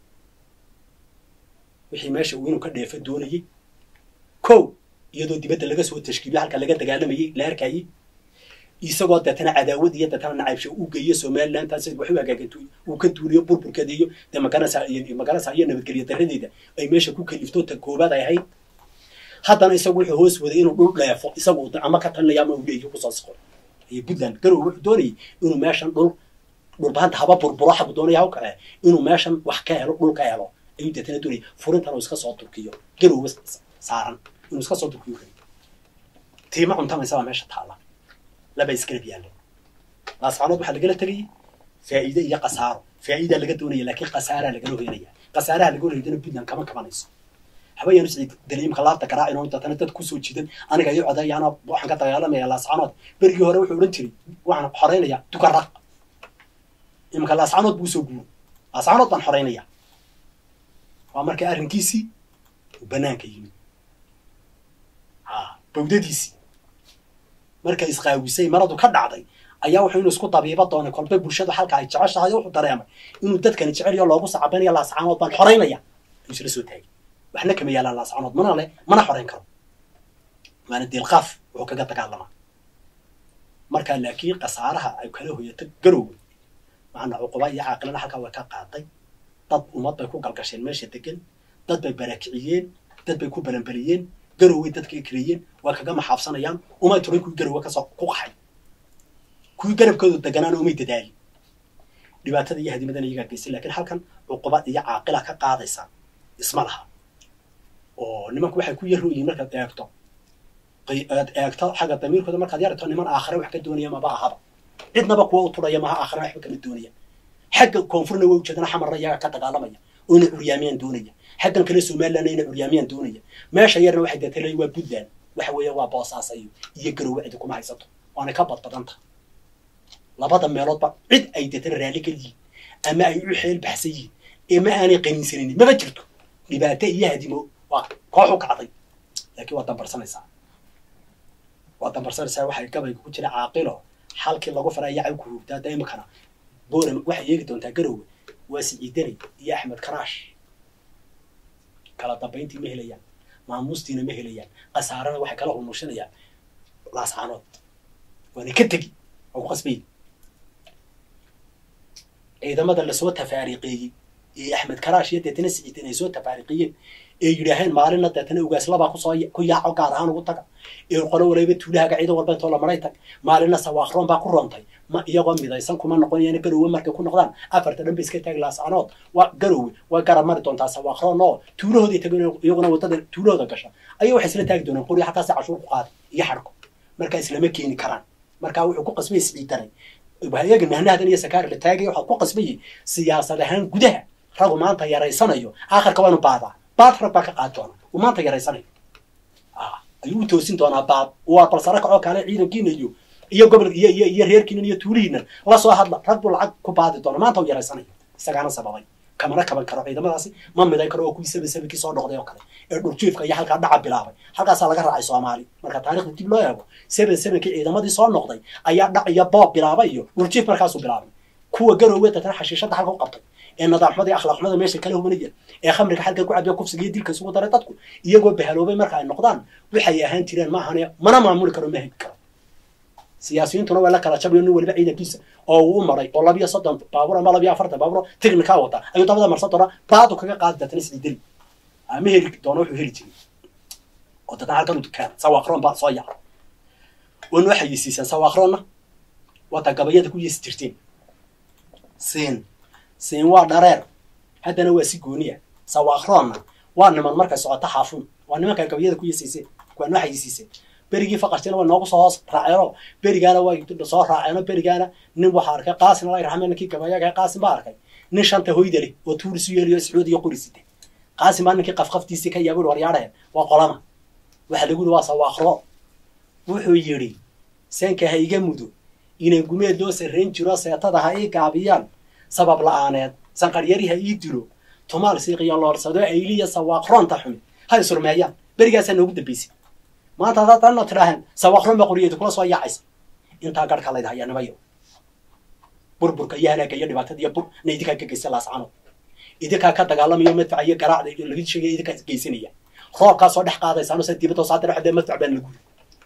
wixii meesha uu inuu ka dheefo doonayey ko iyadoo dibadda laga soo tashkiiliyo halka laga dagaalamayey la arkayey isagoo deetana cadaawad iyo deetana nacaybsho uu geeyo somaliland taas wax u hagaagantay uu ka duuliyo burburkeeda iyo dee magarasa iyo magarasa iyo nabadgelyo daradeeda ay meesha ku kalifto ta koobaad ay ahayd haddana isagu wuxuu hoos waday inuu dhul dheefo isagu ama ka talinaya ama uu leeyo kusoo saqo iyo puntland garow wuxuu doonayay inuu meeshan dhul dhulbahanta haba burburo xagu doonaya haw kace inuu meeshan wax ka helo dhul ka helo ayuu deetana doonayay furintan uu iska soo turkiyo garowba saaran inuu iska soo turkiyo kali tiima cuntamaysa baa meesha taala laba isgarab yaalle laascanood waxaa lagala tegayay faa'iide iyo khasaaro faa'iidaa laga doonaya laakiin khasaaraa lagala hoyanaya khasaaraha laga hoyadana puntland kama kabanayso habayaanu siciid daliimka laabta garaacin oo deetana dad kusoo jidan aniga iyo codayaana waxaan ka dagaalamaya laascanood berigii hore wuxuu odhan jiray waxaan xoreynaya dukaraq iminka laascanood buu usoo guuro laascanood baan xoreynaya waa marka arrinkiisii uu banaanka yimid ha bawdadiisii markay isqaawisay maradu ka dhacday ayaa wuxuu inuu isku dabiiba doonay kolba bulshada halka ay jeceshahay wuxuu dareemay inuu dadkani jecel loogu sacabanaya laascanood baan xoreynaya ayuu isla soo taagay waxna kama yaalaan laascanood mana le mana xoreyn karo waana diilqaaf wuxuu kaga dagaalamaa markaa laakiin khasaaraha ay kala hoyato garowga macna cuquba iyo caaqilada halkaa way ka qaaday dad ummad bay ku galgasheen meesha degan dad bay barakiciyeen dad bay ku balanbaliyeen garoway dadka keliyeen waa kaga maxaabsanayaan umay turin kuwii garowe kasoo ku qaxay kuwii garabkooda deganaana umay dadaalin dhibaatada iyo hadimadan iyagaa geystay lakin halkan cuqubad iyo caaqila ka qaadaysa isma laha oo nimanku waxay ku yarooyihin markaad eegto aad eegto xagga damiirkooda markaad yaragto niman aakhare wax ka doonaya maba ahaba cidnaba kuwa u tudhaya maha aakhare waxba kama doonaya xagga koonfurna waa ujeedana xamarna iyaga ka dagaalamaya oo ina curyaamiyaan doonaya xaggan kale somalilandna ina curyaamiyaan doonaya meesha yarna waxay deetay waa puntland waxa weeye waa boosaaso iyo iyo garowe cidi kuma haysato waana ka badbadanta labada meeloodba cid ay deetana raalli ka yihiin ama ay u xeel baxsan yihiin ee ma aanay qaniinsanaynin maba jirto dhibaato iyo hadimo waa koox u kacday laakiin waa dambarsanaysaa waa dambarsanaysaa waxay gabayga ku jira caaqilo halkii lagu faraya caw ku hugtaa da imikana boorem waxay eegi doontaa garowe waa siciidani iyo axmed karaash kala dambayntii ma helayaan maamuustiina ma helayaan khasaarana waxay kala hulmushinayaan laascaanood waana ka tegi waa ku qasbayi ciidamada lasoo tafaariqeeyey ee axmed karaash iyo deetana siciidan ay soo tafaariqiyeen ee yidhaaheen maalinna deetana ugaaslabaa kusoo ku yaaco gaar ahaan ugu taga ee qolo waliba tuulahaga ciidan walba intoo la maray tag maalinna sawaakroon baa ku roontay ma iyagoo midaysan kuma noqonayaan garowe markay ku noqdaan afarta dhan ba iska taagi laascanood waa garowe way garab mari doontaa sawaakroon oo tuulahoodii tagan iyaguna wadada tuulahooda gasha ayaa waxay isla taagi doonaan qori xataase cashuur ku qaaday iyo xadhko markaa islama keeni karaan markaa wuxuu ku qasbay siciidanay iyaga nahnahadan iyo sakaar la taagaya waxaa ku qasbayay siyaasad ahaan gudaha ragu maanta yaraysanayo aakhirka waanu baadaa baad rag baa ka qaadi doona uu maanta yaraysanayo ayuu u toosin doonaa baad waa balsara kacoo kale ciidankiina iyo iyo gobol iyo iyo iyo reerkiinan iyo tuulihiinan la soo hadla rag buu lacag ku baadi doona maanta uu yaraysanayo isagaana sababay kamana kaban karo ciidamadaasi ma midayn karo oo kuwii saba sabakii soo noqday oo kale ee dhurjiifka iyo halkaa dhaca bilaabay halkaasaa laga raacay soomaali marka taarikhda dib loo eego seven sevenkii ciidamadii soo noqday ayaa dhac iyo boob bilaabay iyo dhurjiif markaasuu bilaabay kuwa garowe dadana xashiishada halka u qabtay ee nadaamxumada iyo akhlaaqxumada meesha kala hubanaya ee khamriga halka ku cabiya kufsiga iyo dilka isugu daray dadku iyagoo bahaloobay marka ay noqdaan waxay ahaan jireen maahane mana maamuli karo ma hegi karo siyaasiyiintuna waa la kala jabayo nin waliba ciidankiisa oo uu u maray oo labiyo soddon baabuur ama labiyo afartan baabuur technikaa wata ayuu dabada marsan doona baadu kaga qaadi dadna sidii deli ma heli doono wuxuu heli jiray oo dadna halkan u dukaan sawaaqroon baa soo yaca wan waxay yisiisaan sawaaqroonna wata gabayada ku yeesi jirteen siin siin waa dhareer haddana waa si gooniya sawaaqroonna waa niman markay socoto xaafuun waa nimankaa gabayada ku yeesiiseen kuwaan waxay yisiiseen berigii faqashtina way noogu soo hoos raaceeno berigaana way soo raaceeno berigaana nin waxaa arkay qaasin alla raxme ninkii gabayaga qaasin baa arkay nin shanta hoyda leh oo tuuris u yeeliyo sacuudi iyo qori site qaasin baa ninkii qafqaftiisii ka yaabui waryaadhaheen waa qolama waxa lagu yidhi waa sawaaqro wuxuu yidhi seenka ha iga mudo inay gumeed loo sarrayn jiro seetada ha ii gaabiyaan sabab la-aaneed sanqaryari ha ii dilo tumaal siiqiyo loorsado ayliya sawaaqroonta xumi ha isurmeeyaan berigaasaa noogu dambaysay maanta haddaad dhanna tidhaaheen sawaaqroon baa qoriyeyda kula soo yaacaysa intaa garhka layd hayaa nimayo burburka iyo halaaga iyo dhibaatada iyo bur na idinkaa ka geysta laascano idinkaa ka dagaalamayo madfaca iyo garaacda laga sheegaya idinkaa geysanaya roobkaa soo dhex qaadaysaan sa dibadda saa dhex dee madfac baan lagu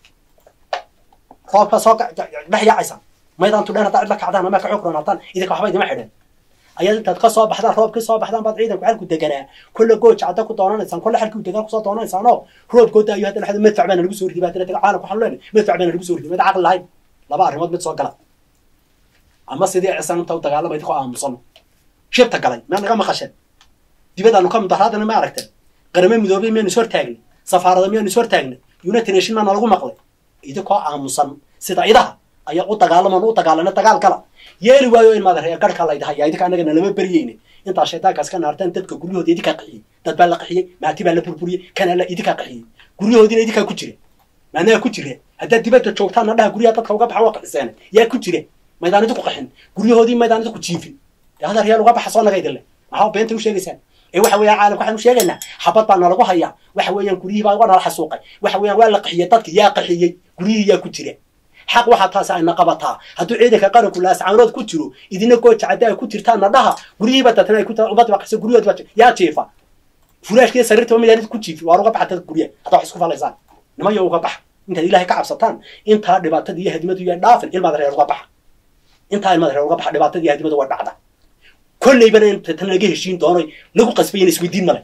roobkaa soo dhex yaacaysaan maydaan tudheen haddaa cid la kacdaan ama ka xukran hataan idinka waxba idima xidheen ayaad intaad ka soo baxdaan roobkii soo baxdaan baad ciidanku xalku deganaa kolle gooja cadda ku doonanaysaan kolle xalkii degaan kusoo doonanaysaan oo roobkooda ayo haddana xada madfac baana lagu soo riday baadina taga caalamku waxaan leenahay madfac baana lagu soo riday mid caqli lahayn laba arrimood mid soo gala ama sidii cisan inta u dagaalamay idinkoo aamusan shibta galay maa naga maqasheen dibadaanu ka mudaharaadana ma aragteen qarame midoobay miyaynu is hortaagnay safaarada miyaynu is hortaagnay united nation maana lagu maqlay idinkoo aamusan sida idaha ayaa u dagaalaman u dagaalana dagaal gala yeeli waayo in maad reer garhka laydahaya idinka annagana lama beryeyne intaa shaytaankaas ka naarteen dadka guryahooda idinkaa qaxiyey dad baa la qaxiyey maati baa la burburiyey kana la idinkaa qaxiyey guryahoodiina idinkaa ku jire maanaha ku jire haddaad dibadda joogtaanna dhaha guryaha dadka uga baxa waa qaxiseen yaa ku jire maydaan idinku qaxin guryahoodii maydaan idinku jiifin dee hadar yaal uga baxa soo naga idinle maxaa beenta u sheegaysaan ee waxa weeyaan caalamka waxaan u sheegaynaa xabad baa nalagu hayaa waxa weeyaan guryihii baa waa nala xasuuqay waxa weeyaan waa la qaxiyey dadka yaa qaxiyey guryihii yaa ku jire xaq waxaa taasi ayna qabataa hadduu ciidanka qaranku laascaanood ku jiro idina gooja cadda ay ku jirtaanna dhaha guryihiiba dadna ay ku ummadda baa qaxisa guryahood baa yaa jiifa furaashkiiyo sariirta midaan ku jiifi waar uga baxa dadka guryaha haddaa wax isku falaysaan nimayo uga baxa intaad ilaahay ka cabsataan intaa dhibaatada iyo hadimadu iyo dhaafin ilmaad reer uga baxa intaa ilmaad reer uga baxa dhibaatada iyo hadimadu waa dhacda kolleybana inta tan laga heshiin doono lagu qasbayana isweydiin male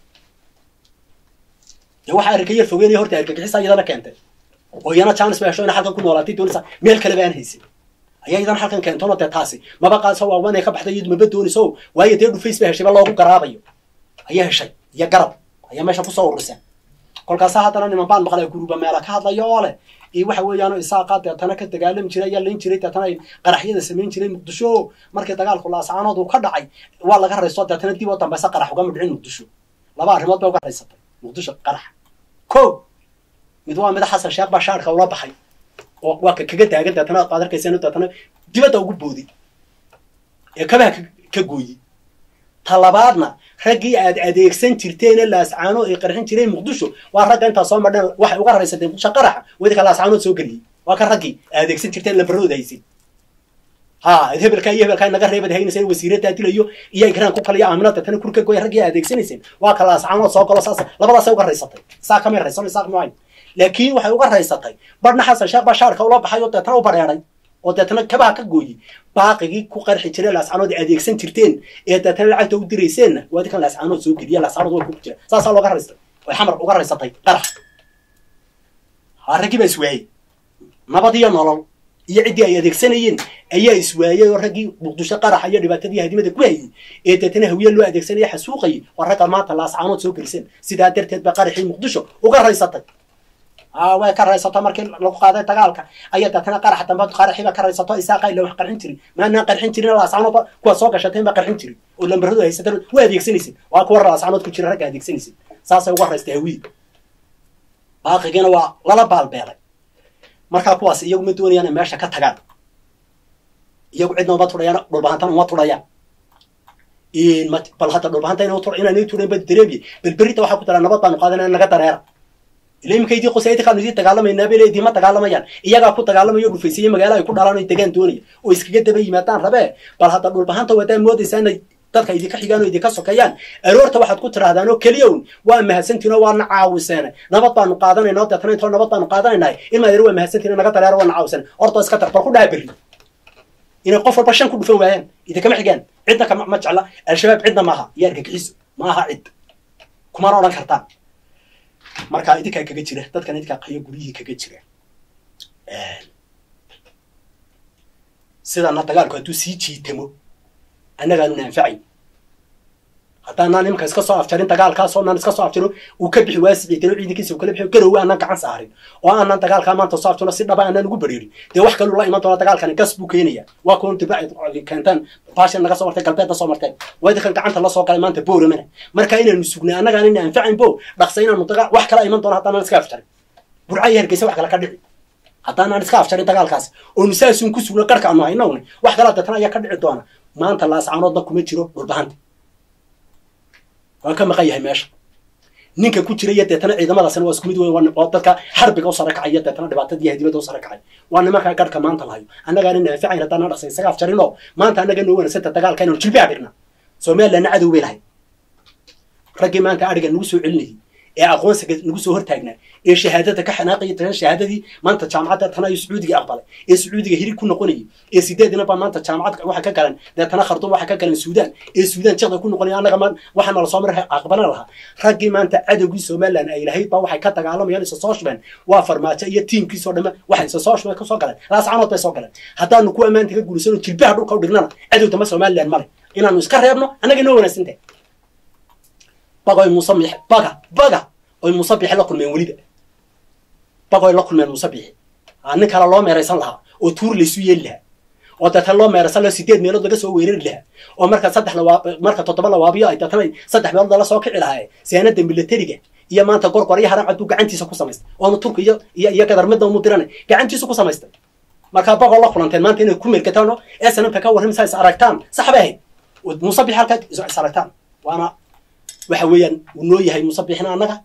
dee waxaa arrinka yar fogeynaya horta argagixisa iyadana keentay oo iyana jaanis ba hesho ina halkan ku noolaatay doonaysa meel kaleba aan haysin ayaa idan halkan keentono dee taasi maba qaadso waa wanay ka baxday iyadu maba doonayso waayo dee dhufays ba heshayba loogu garaabayo ayaa heshay iyo garab ayaa meesha kusoo ururisa kolkaasa haddana niman baan maqlay guruba meela ka hadlayo oo leh iyo waxa weeyaan isaaqa deetana ka dagaalami jiray ayaa layn jiray deetana ay qaraxyada samayn jiray muqdisho markii dagaalku laasaanood uu ka dhacay waa laga raysto deetana dib oo dambeysa qarax uga midhicin muqdisho laba arrimood bay uga raysatay muqdisho qarax ko mid waa mida xasan sheekh baa shaarka ula baxay oo waa ka kaga taagan deetana aad arkaysan deetana dibadda ugu boodi ee kabaha ka gooyi ta labaadna raggii aad adeegsan jirteene laascaano ay qarxin jireen muqdisho waa ragga intaa soo madheen waxay uga raysateen muqdisho qaraxa wadinka laascaanood soo geliyey waa ka raggii adeegsan jirteen lambarooda haysin ha hebelkaa iyo hebelkaa naga reebad haynayseen wasiiradaa dilayo iyo ikraan ku kaliyo aaminada tana kurka goy raggii adeegsanayseen waa ka laascaanood soo galo saas labadaasay uga raysatay saa kamay raysan isaaq maayn laakiin waxay uga raysatay badhna xasan sheekh baa shaarka ula baxay oo deetana u badheeray oo deetana kabaha ka gooyi baaqigii ku qarxi jiray laascaanood adeegsan jirteen ee deetana lacagta u dirayseenna waa dinkan laascaanood soo geliya laascaanood way ku jira saasaa looga raystay way xamar uga raysatay qarax ha raggii baa iswaayey nabad iyo nolol iyo ciddii ay adeegsanayeen ayaa iswaayey oo raggii muqdisho qaraxa iyo dhibaatadii hadimada ku hayey ee deetana hawiye loo adeegsanaya xasuuqayay waa ragga maanta laascaanood soo geliseen sidaa darteed baa qaraxii muqdisho uga raysatay way ka raysato markii lagu qaaday dagaalka ayaa deetana qarax dambe qaraxiiba ka raysato isaaqa ila wax qarxin jirin maanaan qarxin jirin laascaanood kuwa soo gashateen baa qarxin jirin oo lambaradu haysateen waa adeegsanaysin waa kuwa laascaanood ku jira ragga adeegsanaysin saasay uga raystay hawiye baaqigiina waa lala baalbeelay markaa kuwaas iyagu ma doonayaan in meesha ka tagaan iyagu cidna uma tudhayaan dhulbahantana uma tudhayaan bal hadda dhulbahanta inaan ii tudhayn ba dareemiye belberita waxaa ku daraa nabad baanu qaadanaya naga dareera ila iminka idii qosaytikaanu idii dagaalamaynaa bele idiima dagaalamayaan iyagaa ku dagaalamayo dhufaysiye magaala ay ku dhalaan ay degaan doonaya oo iskaga daba yimaadaan rabee bal hadda dhulbahanta wadaa moodaysaa inay dadka idinka xigaan oo idinka sokeeyaan aroorta waxaad ku tirahdaan oo keliya un waa mahadsantiin oo waana caawiseene nabad baanu qaadanayna oo deetana intoo nabad baanu qaadanaynahay in maadeer waa mahadsantiin naga dareero waana caawisane hortoo iska tar bal ku dhaha berri inay qof walba shan ku dhufan waayaan idinkama xigaan cidna kama ma jecla al-shabaab cidna maaha iyo argagixiso ma aha cid kumana odhan kartaan markaa idinkaa kaga jira dadkan idinkaa qayo guryihii kaga jira sidana dagaalku hadduu sii jiitamo annagaanu naanfacayn haddaanaan iminka iska soo afjarin dagaalkaas oo naan iska soo afjaro uu ka bixi waa siciitano ciidankiisa uu kala bixi garowe aanan gacan saarin oo aanan dagaalkaa maanta soo afjaro si dhaba aanan ugu bariirin dee wax kaluu la iman doona dagaalkani gas buu keenaya waa kuwan diba ay keentaan baashan naga soo martay galbeedna soo marteen waa idinkan gacanta la soo galay maanta booramana marka inaanu sugnay annagaan ina anfacayn bo dhaqsa inaanu dagaa wax kala iman doona haddaanan iska afjarin burca iyo hargeysa wax kale ka dhici haddaanaan iska afjarin dagaalkaas oonu saasun ku sugno qarka aanu haynowne wax kalaa deetana ayaa ka dhici doona maanta laascaanoodna kuma jiro dhulbahanta waa ka maqan yahay meesha ninka ku jira iyo deetana ciidamadaasna waa isku mid wey oo dadka xarbiga u sare kacaya deetana dhibaatadii hadibada u sare kacay waa nimankaa garhka maanta lahayo annagaana naaficayn haddaan dhaqsa isaga afjarinoo maanta annaga noo wanagsanta dagaalka inanu jilbi abirna somalilandna cadow bay lahayd raggii maanta adhiga nagu soo celinayay ee aqoonsiga nagu soo hortaagnaa ee shahaadada ka xanaaqaya shahaadadii maanta jaamacadda tana iyo sacuudiga aqbalay ee sacuudiga hirig ku noqonayay ee sideedina baa maanta jaamacad waxa ka galan deetana kharduum waxa ka galan suudaan ee suudaan jeqda ku noqonaya annaga waxaana lasoo maray aqbalan lahaa raggii maanta cadowgii somaliland ay lahayd baa waxay ka dagaalamayaan isa soo shubeen waa farmaajo iyo tiimkiisoo dhamme waxay isa soo shubeen kasoo galeen laascanood bay soo galeen haddaanu ku ammaanta ka guulisano jilbaha dhulka u dhignana cadow dama somaliland male inaanu iska reebno annaga inoo wanaagsantahay bagoy muuse baga baga oy muuse bixi la kulmeen weliba bagoy la kulmeen muuse bixi nin kale loo meeraysan lahaa oo tuur laysu yeeli lahaa oo deetana loo meeraysan lahaa sideed meelood laga soo weerari lahaa oo marka saddex lawaab marka toddoba lawaabiyo ay deetana saddex meelood lala soo kici lahaa siyaanada militariga iyo maanta gorgor iyo haram cadduu gacantiisa ku samaystay oonu turka iyo iyo iyo gadar midna umu diranay gacantiisa ku samaystay markaa bagoo la kulanteen maanta inay ku meerkataan oo snmka ka warramaysa is aragtaan sax bay ahayd muuse bixi halkaa is aragtaan waana waxa weeyaan uu noo yahay muuse bixina annaga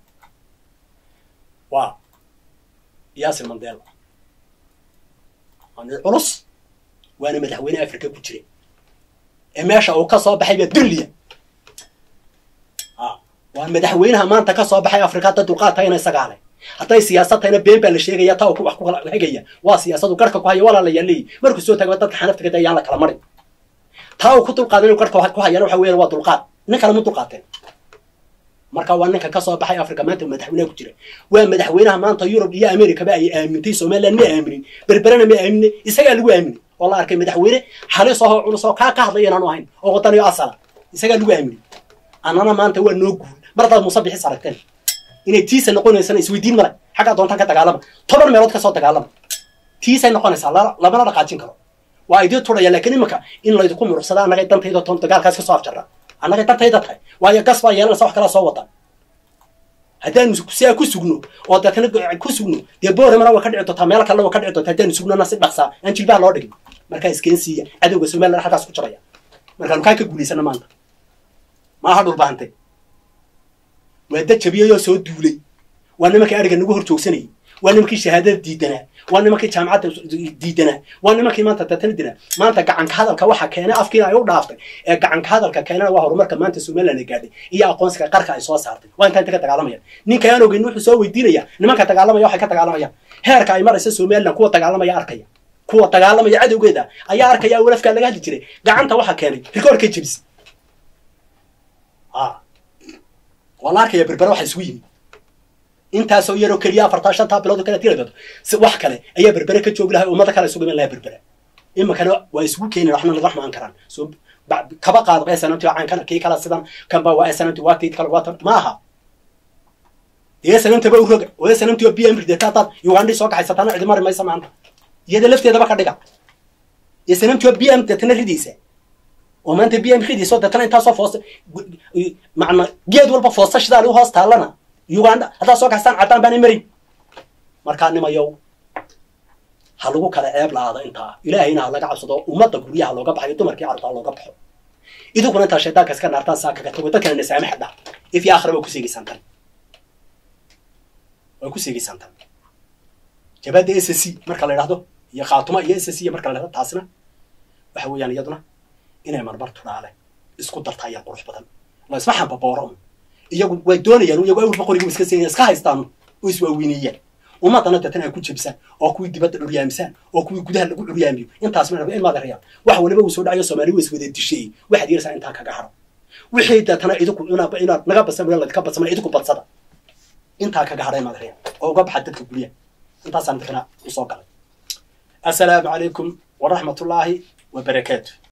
waa yaasir mandela waa nin culus waana madaxweyne africa ku jira ee meesha uu ka soo baxay baa dulliya waa madaxweynaha maanta ka soo baxay africa hadda dulqaad tahayna isagaa leh hadday siyaasad tahayna been baa la sheegaya taa wax ku hegaya waa siyaasadu garhka ku haya walaa la yaaleeyi markuu soo tago dadka xanafta ka ayaan la kala marin taa uu ku dulqaadan inuu garhka ku hayana waxa weeyaan waa dulqaad nin kale ma dulqaateen marka waa ninka ka soo baxay africa maanta madaxweynaha ku jira waa madaxweynaha maanta yurub iyo americaba ay aamintay somaliland ma aaminin berberena ma aamine isagaa lagu aaminay oo la arkay madaxweyne halis ahoo culus oo kaa ka hadlaya inaanu ahayn oo wadaniyo asala isagaa lagu aaminay annana maanta waa noo guul mar haddaad muuse bixis aragteen inay tiisa noqonaysana isweydiin male xaggaa doontaan ka dagaalama toban meelood kasoo dagaalama tiisay noqonaysaa lamana dhaqaajin karo waa idii turaya laakiin iminka in laydinku murursada annagay dantayda toon dagaalkaas ka soo afjarra annagay dantayda tahay waayo gas baa yeelanaysa wax kalaa soo wada haddaanu siaa ku sugno oo deetana ku sugno dee booremana waa ka dhici doontaa meel kale waa ka dhici doontaa haddaanu sugnona si dhaqsaa aan jilbaha loo dhigin markaa iskeensiiya cadowga somaliland halkaas ku jiraya markaanu kaa ka guulaysana maanta maaha dhulbaahante waa dad jabiyayoo soo duulay waa nimankii ariga nagu hor joogsanayay waa nimankii shahaadada diidanaa waa nimankii jaamacadda diidanaa waa nimankii maanta deetana dinaa maanta gacanka hadalka waxa keenay afkiina ay u dhaaftay ee gacanka hadalka keenana waa horumarka maanta somaliland ay gaadhay iyo aqoonsiga qarka ay soo saartay waa intaa inta ka dagaalamayaan ninka aan ogeyn wuxuu soo weydiinaya nimanka dagaalamaya waxay ka dagaalamayaan heerka ay maraysa somaliland kuwa dagaalamaya arkaya kuwa dagaalamaya cadowgeeda ayaa arkaya walafkaa laga hadli jiray gacanta waxa keenay rikoorkay jebis waa la arkaya berbera waxa isugu yimi intaasoo yaroo keliya afartaa shantaa bilood kala tira doonto si wax kale ayaa berbere ka joogi lahay ummada kale isugu iman lahaa berbere iminkana waa isugu keenin waxna laga xumaan karaan so kaba qaado snmt caankana kii kala sidan kanba waa snmt waagtid kale waatan ma aha dee snmt ba uroga oo snmt oo b m rideta hadaad ugandhi soo kaxaysataana cidi mari maysa maanta iyada lafteedaba ka dhiga snmt oo b m deetana ridaysa oo maanta b m ridaysa oo deetana intaasoo foosta macna geed walba foosta shidaal u hoos taallana uganda haddaad soo kaxstaan caddaan baanay marin markaa nimayow ha lagu kala ceeb la-aado intaa ilaahayna ha laga cabsado ummadda guryaha looga baxayo dumarkii carruurta ha looga baxo idinkuna intaa shaydaanka iska naartaan saa kaga tago dadkana nasaame xidha if iyo aakhira waa ku seegaysaan tan waa ku seegaysaan tan jabaadda s c marka la idhahdo iyo khaatuma iyo s c marka la idhahdo taasina waxa weeyaan iyaduna inay marmar tudhaale isku darta ayaa qurux badan la isma xambabooro iyagu way doonayaan iyagu awr boqoriga iska seenaya iska haystaan oo iswaawiinayaan ummadana deetana ay ku jebisaan oo kuwii dibadda curyaamisaan oo kuwii gudaha lagu curyaamiyo intaas ma in maad arayaan wax waliba uu soo dhacayo soomaali wa iswada disheeyey waxaad yeeraysaa intaa kaga haro wixii deetana idinku inaad inaad naga badsan ladka badsamana idinku badsada intaa kaga hadhay maad arayaan oo uga baxa dadka guryaha intaasaan dadkana usoo galay assalaamu calaykum waraxmatullaahi wabarakaatu